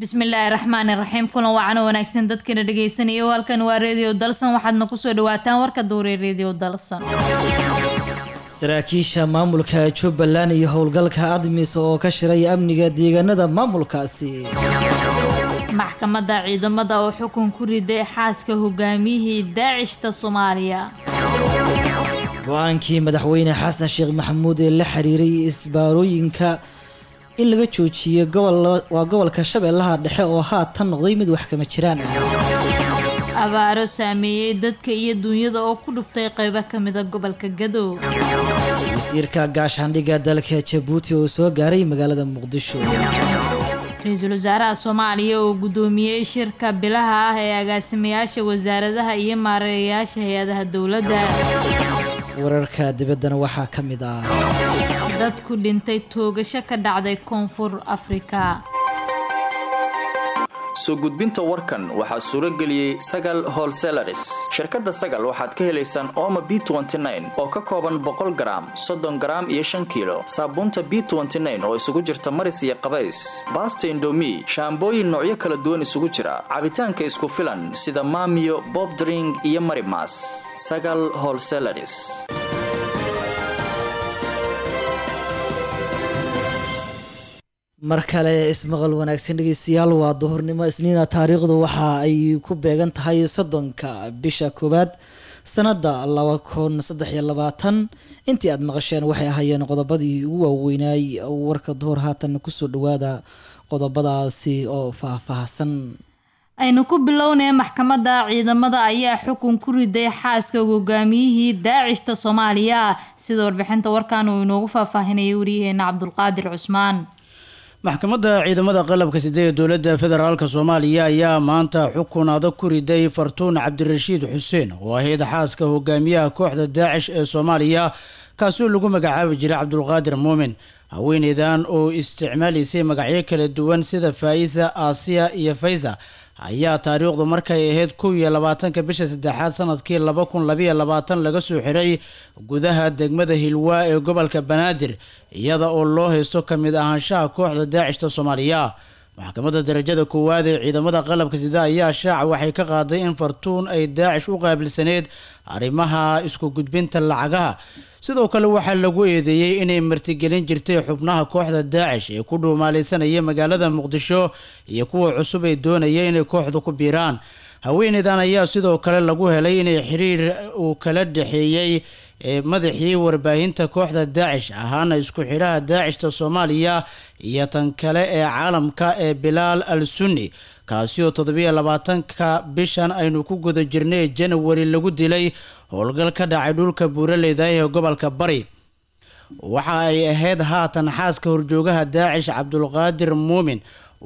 bismillaahi raxmaani raxiim kulan wacan oo wanaagsan dadkana dhegaysanaya halkan waa reediyo dalsan waxaadna kusoo dhawaataan warka duure reediyo dalsan saraakiisha maamulka jubbaland iyo howlgalka admis oo ka shiray amniga deegaanada maamulkaasi maxkamadda ciidamada oo xukun ku riday xaaska hogaamiyihii daacishta soomaaliya go-aankii madaxweyne xasan sheekh maxamuud ee la xiriiray isbaarooyinka in laga joojiyey waa gobolka shabeellaha dhexe oo haatan noqday mid wax kama jiraan ah abaaro saameeyey dadka iyo duunyada oo ku dhuftay qaybo ka mida gobolka gadow wasiirka gaashaandhigga dalka jabuuti oo soo gaaray magaalada muqdisho ra-iisul wasaaraha soomaaliya oo guddoomiyey shirka bilaha ah ee agaasimayaasha wasaaradaha iyo maareeyayaasha hay-adaha dowladda wararka dibaddana waxaa ka mid ah dad ku dhintay toogasho ka dhacday koonfur afrika soo gudbinta warkan waxaa suuro geliyey sagal holselaris shirkadda sagal waxaad ka helaysaan ooma b oo ka kooban boqol garaam soddon garaam iyo shan kiilo saabuunta b oo isugu jirta maris iyo qabays baasta indomi shaambooyin noocyo kala duwan isugu jira cabitaanka isku filan sida maamiyo bobdring iyo marimas sagal holselaris mar kale ismaqal wanaagsan dhegeystayaal waa duhurnimo isniina taariikhdu waxa ay ku beegan tahay soddonka bisha koowaad sanada laba kun saddex iyo labaatan intii aada maqasheen waxay ahaayeen qodobadii ugu waaweynaay warka duhur haatan kusoo dhawaada qodobadaasi oo faahfaahsan aynu ku bilownay maxkamadda ciidamada ayaa xukun ku riday xaaska hogaamiyihii daacishta soomaaliya sida warbixinta warkan uu inoogu faahfaahinayay waryaheena cabdulqaadir cusmaan maxkamadda ciidamada qalabka side ee dowladda federaalk soomaaliya ayaa maanta xukun adag ku riday fartuun cabdirashiid xuseen oo ahayd xaaska hogaamiyaha kooxda daacish ee soomaaliya kaasoo lagu magacaabi jiray cabdulqaadir muumin haweeneydan oo isticmaalaysay magacyo kala duwan sida faa'isa aasiya iyo faysa ayaa taariikhdu markay ahayd kow iyo labaatanka bisha saddexaad sanadkii laba kun labayo labaatan laga soo xiray gudaha degmada hilwaa ee gobolka banaadir iyada oo loo haysto ka mid ahaanshaha kooxda daacishta soomaaliya maxkamadda darajada koowaad ee ciidamada qalabka sida ayaa shaaca waxay ka qaaday in fartuun ay daacish u qaabilsaneyd arrimaha isku gudbinta lacagaha sidoo kale waxaa lagu eedeeyey inay martigelin jirtay xubnaha kooxda daacish ee ku dhuumaalaysanaya magaalada muqdisho iyo kuwa cusub ay doonaya inay kooxda ku biiraan haweeneydan ayaa sidoo kale lagu helay inay xiriir uu kala dhexeeyey madaxii warbaahinta kooxda daacish ahaana isku xidhaha daacishta soomaaliya iyo tan kale ee caalamka ee bilaal al sunni kaasi oo toddobiyo labaatanka bishan aynu ku guda jirnay janawari lagu dilay howlgal ka dhacay dhulka buuraleyda ee gobolka bari waxa ay ahayd haatan xaaska horjoogaha daacish cabdulqaadir muumin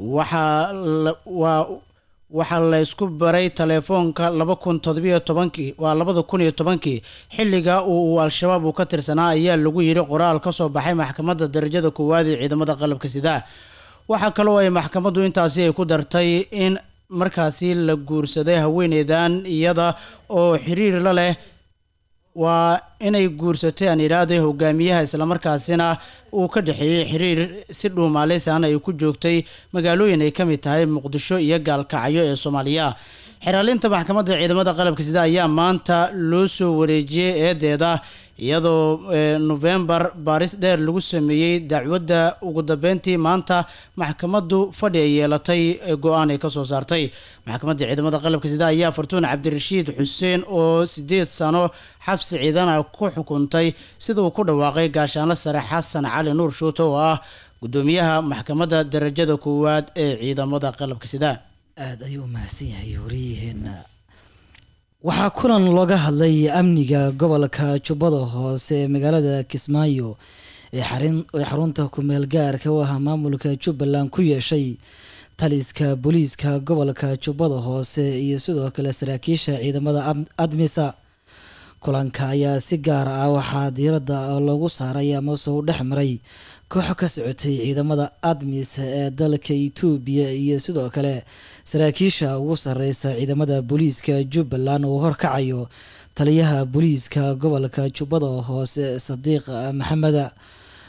waxaa laysku baray teleefoonka laba kun todobiyo tobankii waa labada kun iyo tobankii xilliga uu al-shabaab uu ka tirsanaa ayaa lagu yiri qoraal ka soo baxay maxkamadda darajada koowaad ee ciidamada qalabka sidaa waxaa kaloo ay maxkamaddu intaasi ay ku dartay in markaasi la guursaday haweeneydan iyada oo xiriir la leh waa inay guursatay aan idhaahday hogaamiyaha islamarkaasina uu ka dhexeeyey xiriir si dhuumaaleysan ay ku joogtay magaalooyin ay ka mid tahay muqdisho iyo gaalkacyo ee soomaaliya xeraalinta maxkamadda ciidamada qalabka sida ayaa maanta loo soo wareejiyey eedeeda iyadoo nofembar baaris dheer lagu sameeyey dacwadda ugu dambeyntii maanta maxkamaddu fadhi ay yeelatay go-aan ay ka soo saartay maxkamadda ciidamada qalabka sida ayaa fartuun cabdirashiid xuseen oo sideed sano xabsi ciidana ku xukuntay sida uu ku dhawaaqay gaashaanlo sare xasan cali nuur shuute oo ah gudoomiyaha maxkamadda darajada koowaad ee ciidamada qalabka sida aada ayuu umahadsan yahay wariyaheena waxaa kulan looga hadlay amniga gobolka jubbada hoose ee magaalada kismaayo ee xarunta kumeel gaarka u ah maamulka jubbaland ku yeeshay taliska booliiska gobolka jubbada hoose iyo sidoo kale saraakiisha ciidamada admisa kulanka ayaa si gaar ah waxaa diiradda loogu saaray amase u dhex maray kooxo ka socotay ciidamada admis ee dalka itoobiya iyo sidoo kale saraakiisha ugu sareysa ciidamada booliiska jubbaland uu horkacayo taliyaha booliiska gobolka jubbada hoose sadiiq maxameda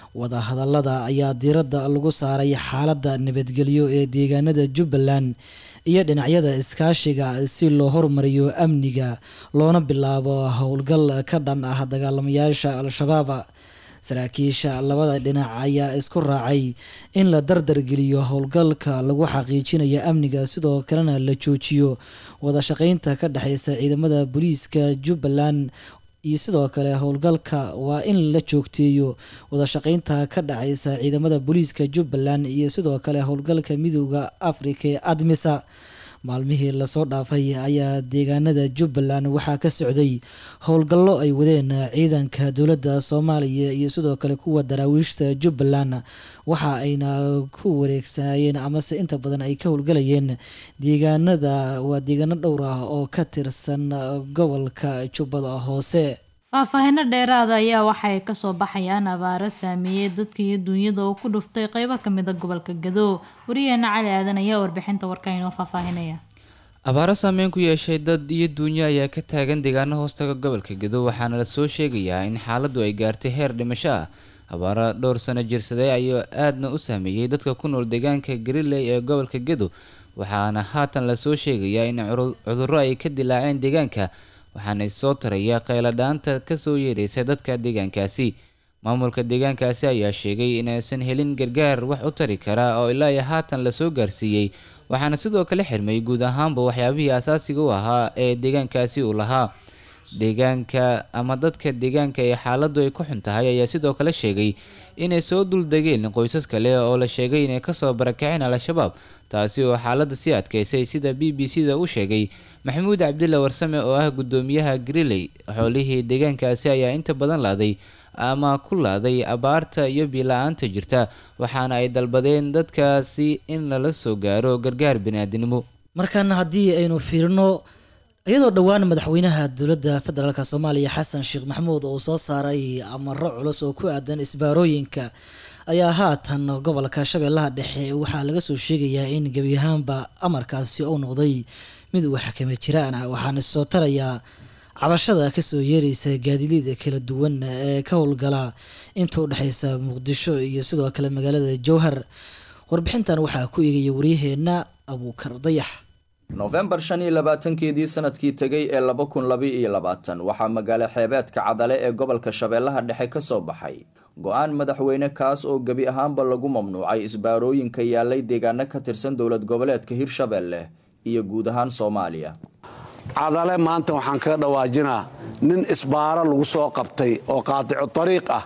wadahadalada ayaa diiradda lagu saaray xaaladda nabadgelyo ee deegaanada jubbaland iyo dhinacyada iskaashiga si loo horumariyo amniga loona bilaabo howlgal ka dhan ah dagaalamayaasha al-shabaab saraakiisha labada dhinac ayaa isku raacay in la dardargeliyo howlgalka lagu xaqiijinayo amniga sidoo kalena la joojiyo wada shaqeynta ka dhexeysa ciidamada booliiska jubbaland iyo sidoo kale howlgalka waa in la joogteeyo wada shaqeynta ka dhexeysa ciidamada booliiska jubbaland iyo sidoo kale howlgalka midooda afrika ee admisa maalmihii lasoo dhaafay ayaa deegaanada jubbaland waxaa ka socday howlgallo ay wadeen ciidanka dowladda soomaaliya iyo sidoo kale kuwa daraawiishta jubbaland waxa ayna ku wareegsanayeen amase inta badan ay ka howlgalayeen deegaanada waa deegaano dhowr ah oo ka tirsan gobolka jubbada hoose faahfaahino dheeraada ayaa waxay kasoo baxayaan abaaro saameeyey dadka iyo duunyada oo ku dhuftay qeybo kamid a gobolka gado wariyaheena cali aadan ayaa warbixinta warka inoo faahfaahinaya abaaro saameyn ku yeeshay dad iyo duunyo ayaa ka taagan deegaano hoostaga gobolka gado waxaana lasoo sheegayaa in xaaladdu ay gaartay heer dhimasho ah abaaro dhowr sano jirsaday ayaa aadna u saameeyey dadka ku nool deegaanka gariley ee gobolka gado waxaana haatan lasoo sheegayaa in cudurro ay ka dilaaceen deegaanka waxaana soo taraya qayladhaanta kasoo yeeraysa dadka deegaankaasi maamulka deegaankaasi ayaa sheegay inaysan helin gargaar wax u tari kara oo ilaa iyo haatan lasoo gaarsiiyey waxaana sidoo kale xirmay guud ahaanba waxyaabihii asaasiga u ahaa ee deegaankaasi uu lahaa deegaanka ama dadka deegaanka ee xaaladdu ay ku xun tahay ayaa sidoo kale sheegay inay soo duldegeen qoysas kale oo la sheegay inay kasoo barakaceen al-shabaab taasi oo xaaladda sii adkeysay sida b b c da u sheegay maxamuud cabdilla warsame oo ah guddoomiyaha griley xoolihii deegaankaasi ayaa inta badan laaday ama ku laaday abaarta iyo biila-aanta jirta waxaana ay dalbadeen dadkaasi in lala soo gaaro gargaar baniaadinimo markan haddii aynu fiirino iyadoo dhowaan madaxweynaha dowladda federaalk soomaaliya xasan sheekh maxamuud uu soo saaray amaro culus oo ku aadan isbaarooyinka ayaa haatan gobolka shabeellaha dhexe waxaa laga soo sheegayaa in gebi ahaanba amarkaasi uu noqday mid uu xakame jiraan ah waxaana soo tarayaa cabashada kasoo yeeraysa gaadiidada kala duwan ee ka howlgala inta udhexeysa muqdisho iyo sidoo kale magaalada jowhar warbixintan waxaa ku eegaya waryaheena abuukar dayax nofembar shan iyo labaatankeedii sanadkii tegay ee laba kun laba iyo labaatan waxaa magaalo xeebeedka cadale ee gobolka shabeellaha dhexe ka soo baxay go-aan madaxweyne kaas oo gebi ahaanba lagu mamnuucay isbaarooyinka yaalay deegaano ka tirsan dowlad goboleedka hirshabeelle iyo guud ahaan soomaaliya cadale maanta waxaan kaga dhawaajinaa nin isbaaro lagu soo qabtay oo qaaticu tariiq ah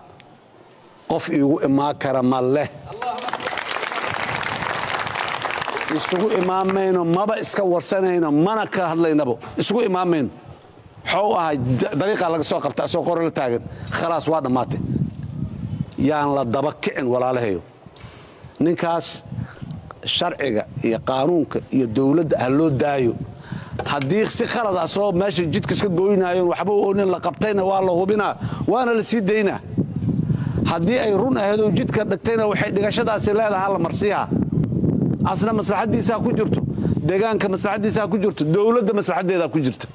qof iigu imaan kara ma leh isugu imaamayno maba iska warsanayno mana ka hadlaynabo isugu imaamayno waxuu ahay dariiqaa laga soo qabta asoo qore la taagan khalaas waa dhammaatay yaan la daba kicin walaalahayo ninkaas sharciga iyo qaanuunka iyo dowladda ha loo daayo haddii si khalad ah soo meesha jidka iska goynaayoon waxba oonin la qabtayna waa la hubinaa waana la sii daynaa haddii ay run ahaydoo jidka dhigtayna waxay dhigashadaasi leedaha la marsiiha asna maslaxaddiisaa ku jirto deegaanka maslaxaddiisaa ku jirto dowladda maslaxaddeedaa ku jirta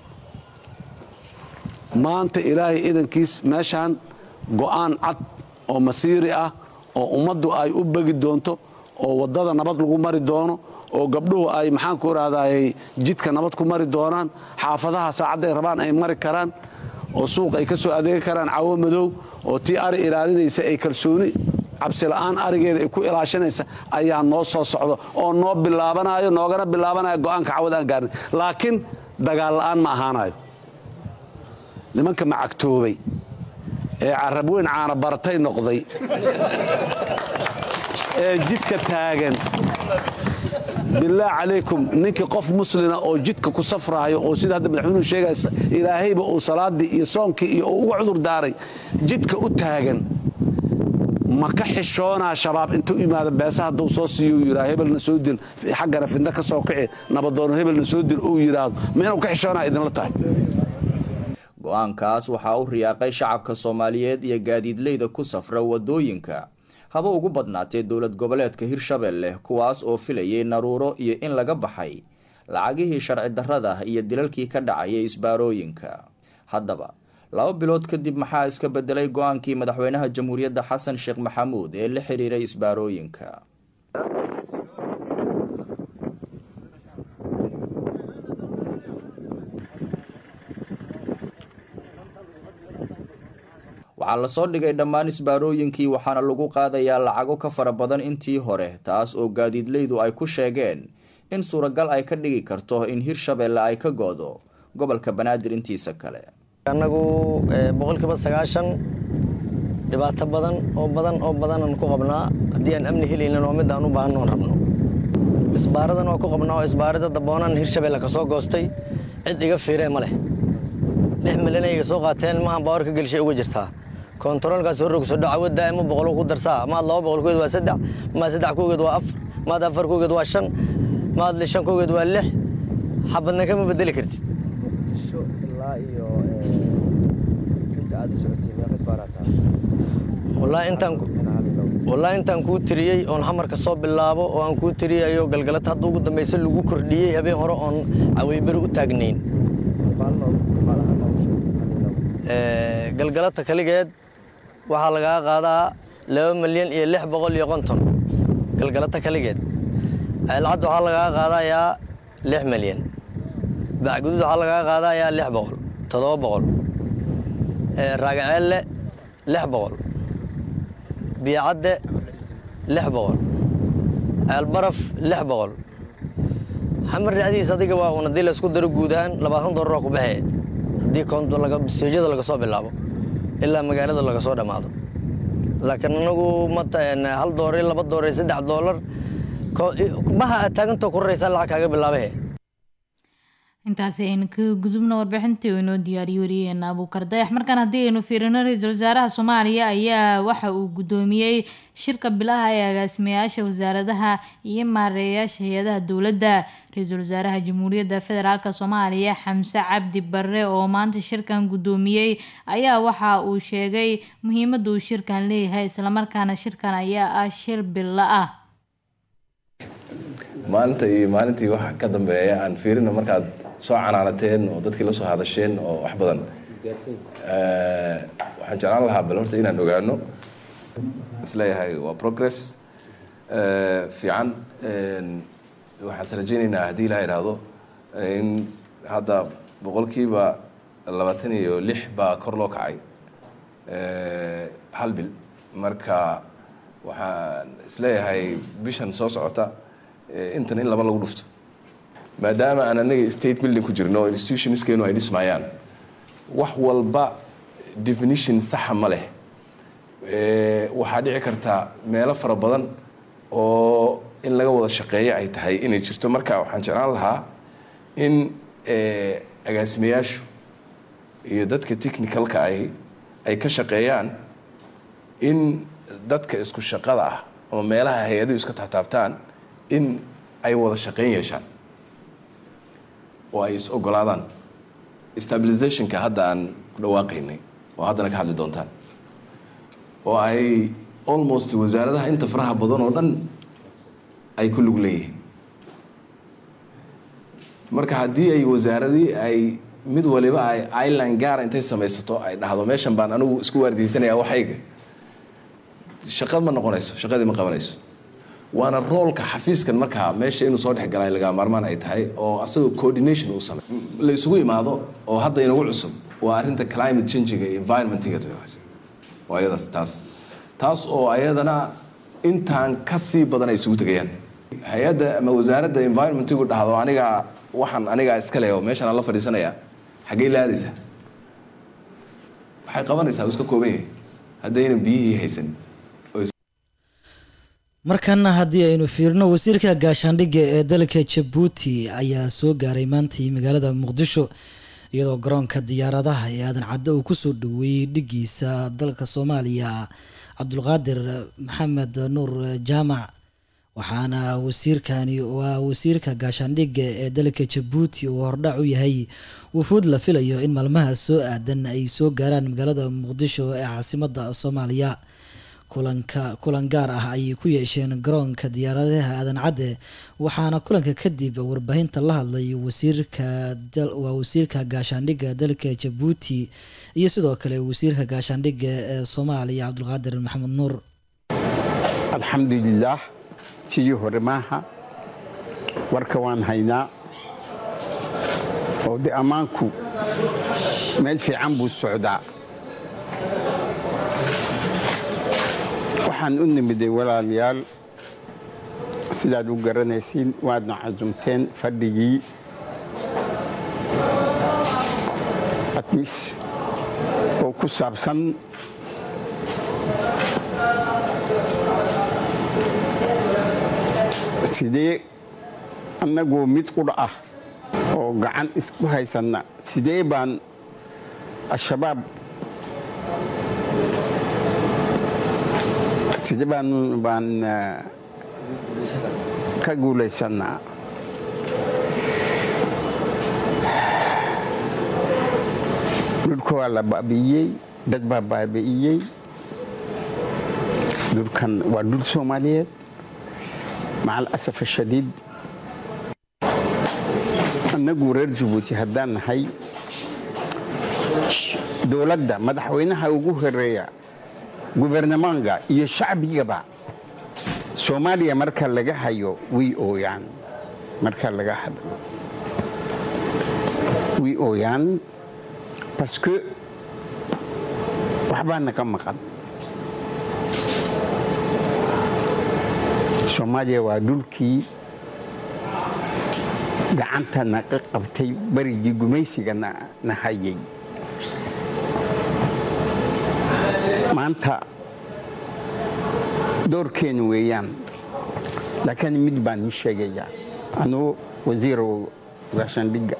maanta ilaahay idankiis meeshaan go'aan cad oo masiiri ah oo ummaddu ay u begi doonto oo waddada nabad lagu mari doono oo gabdhuhu ay maxaanku idhahdayy jidka nabad ku mari doonaan xaafadaha saacadday rabaan ay mari karaan oo suuq ay ka soo adeegi karaan cawo madow oo tii ari ilaalinaysa ay kalsooni cabsila'aan arigeeda ay ku ilaashanaysa ayaa noo soo socdo oo noo bilaabanayo noogana bilaabanaya go'aanka cawad aan gaarnay laakiin dagaal la'aan ma ahaanayo nimanka macagtoobay ee carab weyn caana baratay noqday ee jidka taagan bilaah calaykum ninkii qof muslina oo jidka ku safraayo oo sida hadda madaxweynuhu sheegaya ilaahayba uu salaaddii iyo soonkii iyo uu uga cudur daaray jidka u taagan ma ka xishoonaa shabaab intuu imaado beesa hadduu soo siiyo uu yidhaha hebelna soo dil xaggana fidna ka soo kici nabadoono hebelna soo dil uu yidhaahdo ma inuu ka xishoonaa idinla tahay go-aankaas waxaa u riyaaqay shacabka soomaaliyeed iyo gaadiidleyda ku safra waddooyinka haba ugu badnaatee dowlad goboleedka hirshabeelle kuwaas oo filayay naruuro iyo in laga baxay lacagihii sharci darrada iyo dilalkii ka dhacayay isbaarooyinka haddaba laba bilood kadib maxaa iska bedelay go-aankii madaxweynaha jamhuuriyadda xasan sheekh maxamuud ee la xiriiray isbaarooyinka waxaa lasoo dhigay dhammaan isbaarooyinkii waxaana lagu qaadayaa lacago ka fara badan intii hore taas oo gaadiidleydu ay ku sheegeen in suuragal ay ka dhigi karto in hirshabeelle ay ka goodo gobolka banaadir intiisa kale annagu boqolkiiba sagaashan dhibaato badan oo badan oo badanaan ku qabnaa haddii aan amni helaynan oo mid aan u baahanno on rabno isbaaradan oo ku qabnaa oo isbaarada daboonan hirshabeelle ka soo goostay cid iga fiiree ma leh lix milyan ay iga soo qaateen maahan baawarka gelishay uga jirtaa kontaroolkaas horrogso dhacawadda ama boqolo ku darsaa maad laba boqol kugeed waa saddex maad saddex kugeed waa afar maad afar kugeed waa shan maad shan kugeed waa lix xabadna kama bedeli kartid wallaahi intaan kuu tiriyey oon xamarka soo bilaabo oo aan kuu tiriyayo galgalata hadda ugu dambayse lagu kordhiyey habeen hore oon caweyberi u taagnayn galgalata kaligeed waxaa lagaa qaadaa laba milyan iyo lix boqol iyo konton galgalata kaligeed ceelcad waxaa lagaa qaadayaa lix milyan bacguduud waxaa lagaa qaadayaa lix boqol toddoba boqol raagaceelle lix boqol biyacadde lix boqol ceelbaraf lix boqol xamar dhacdiis adiga waa un haddii laysku daro guud ahaan labaatan dolaroo ku baxee haddii seejada laga soo bilaabo ilaa magaalada laga soo dhammaado laakiin anagu mata hal doolar laba doolar saddex doolar maha aad taagantoo ku raraysaa lacag kaaga bilaabahe intaasi aynu ka gudubno warbixintii uu inoo diyaariyey wariyaheena abuukar dayax markaan haddii aynu fiirino ra-iisul wasaaraha soomaaliya ayaa waxa uu guddoomiyey shirka bilaha ee agaasimayaasha wasaaradaha iyo maareeyayaasha hay-adaha dowladda ra-iisul wasaaraha jamhuuriyadda federaalk soomaaliya xamse cabdi barre oo maanta shirkan guddoomiyey ayaa waxa uu sheegay muhiimadda uu shirkan leeyahay islamarkaana shirkan ayaa ah shir bilo ah maalinta iyo maalintii waxa ka dambeeya aan fiirino markaad soo canaanateen oo dadkii la soo hadasheen oo wax badan waxaan jeclaan lahaa bal horta inaan ogaano isleeyahay waa progress fiican waxaan rajaynaynaa haddii ilaa idhaahdo in hadda boqolkiiba labaatan iyo lix baa kor loo kacay hal bil marka waxaan isleeyahay bishan soo socota intan in laba lagu dhufto maadaama aan anaga state building ku jirno institutionskeenu ay dhismayaan wax walba definition saxa ma leh waxaa dhici karta meelo fara badan oo in laga wada shaqeeyo ay tahay inay jirto marka waxaan jeclaan lahaa in agaasimayaashu iyo dadka technicalka ahi ay ka shaqeeyaan in dadka isku shaqada ah ama meelaha hay-aduhu iska taxtaabtaan in ay wada shaqeyn yeeshaan oo ay is ogolaadaan stabilizationka hadda aan ku dhawaaqaynay oo haddana ka hadli doontaan oo ay almost wasaaradaha inta faraha badan oo dhan ay ku lug leeyihiin marka haddii ay wasaaradii ay mid waliba ay island gaara intay samaysato ay dhahdo meeshan baan anigu isku waardiysanayaa waxayga shaqad ma noqonayso shaqadii ma qabanayso waana roolka xafiiskan markaa meesha inuu soo dhexgalay lagaa maarmaan ay tahay oo asagoo coordination uu samey la isugu imaado oo hadda inagu cusub waa arrinta climate changiga iyo environmentiga waa iyadaas taas taas oo ayadana intaan ka sii badan ay isugu tegayaan hay-adda ama wasaaradda environmentigu dhahdo aniga waxaan anigaa iska leh oo meeshaan aan la fadhiisanaya xaggey la aadaysaa waxay qabanaysaa uu iska kooban yahay haddayna biyihii haysan markana haddii aynu fiirino wasiirka gaashaandhigga ee dalka jabuuti ayaa soo gaaray maantii magaalada muqdisho iyadoo garoonka diyaaradaha ee aadan cadde uu kusoo dhaweeyey dhigiisa dalka soomaaliya cabdulqaadir maxamed nuur jaamac waxaana wasiirkani waa wasiirka gaashaandhigga ee dalka jabuuti uu hordhac u yahay wufuud la filayo in maalmaha soo aadan ay soo gaaraan magaalada muqdisho ee caasimada soomaaliya kulanka kulan gaar ah ayay ku yeesheen garoonka diyaaradaha aadan cadde waxaana kulanka kadib warbaahinta la hadlay wasiirka waa wasiirka gaashaandhigga dalka jabuuti iyo sidoo kale wasiirka gaashaandhigga ee soomaaliya cabdulqaadir maxamed nuur alxamdulilaah sidii hore maaha warka waan haynaa oo de ammaanku meel fiican buu socdaa waxaan u nimiday walaalayaal sidaad u garanaysiin waadna casumteen fadhigii admis oo ku saabsan sidee annagoo mid qudha ah oo gacan isku haysanna sidee baan al-shabaab sidee baan baan ka guulaysannaa dhulka waa la baabi'iyey dad baa baabi'iyey dhulkan waa dhul soomaaliyeed maca alasaf ashadiid annagu reer jabuuti haddaan nahay dowladda madaxweynaha ugu horeeya gubernamanka iyo shacbigaba soomaaliya marka laga hayo way ooyaan marka laga hadlo way ooyaan baske waxbaa naga maqan soomaaliya waa dhulkii gacanta naga qabtay berigii gumaysiga na hayay maanta doorkeenu weeyaan laakiin mid baan ii sheegayaa anuu wasiir gaashaandhigga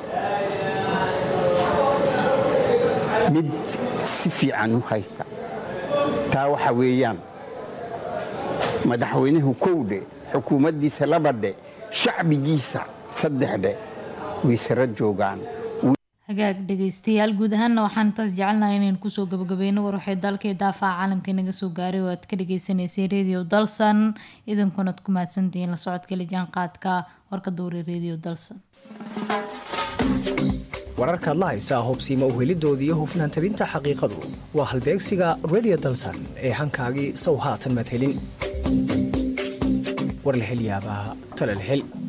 mid si fiican u haysta taa waxa weeyaan madaxweynuhu kowdhe xukuumaddiisa labadhe shacbigiisa saddexdhe way sara joogaan hagaag dhegeystayaal guud ahaanna waxaan intaas jecelnahay inaynu kusoo gabagabeyno war waxay dalkii daafaca caalamka inaga soo gaaray oo aad ka dhageysaneysay radio dalsan idinkunaad ku mahadsantihiin la socodka lijaan qaadka warka duuri radio dalsan wararkaad la haysaa hubsiima uhelidooda iyo hufnaan tabinta xaqiiqadu waa halbeegsiga radio dalsan ee hankaagii sow haatan madhelin war la hel yaabaa tale la hel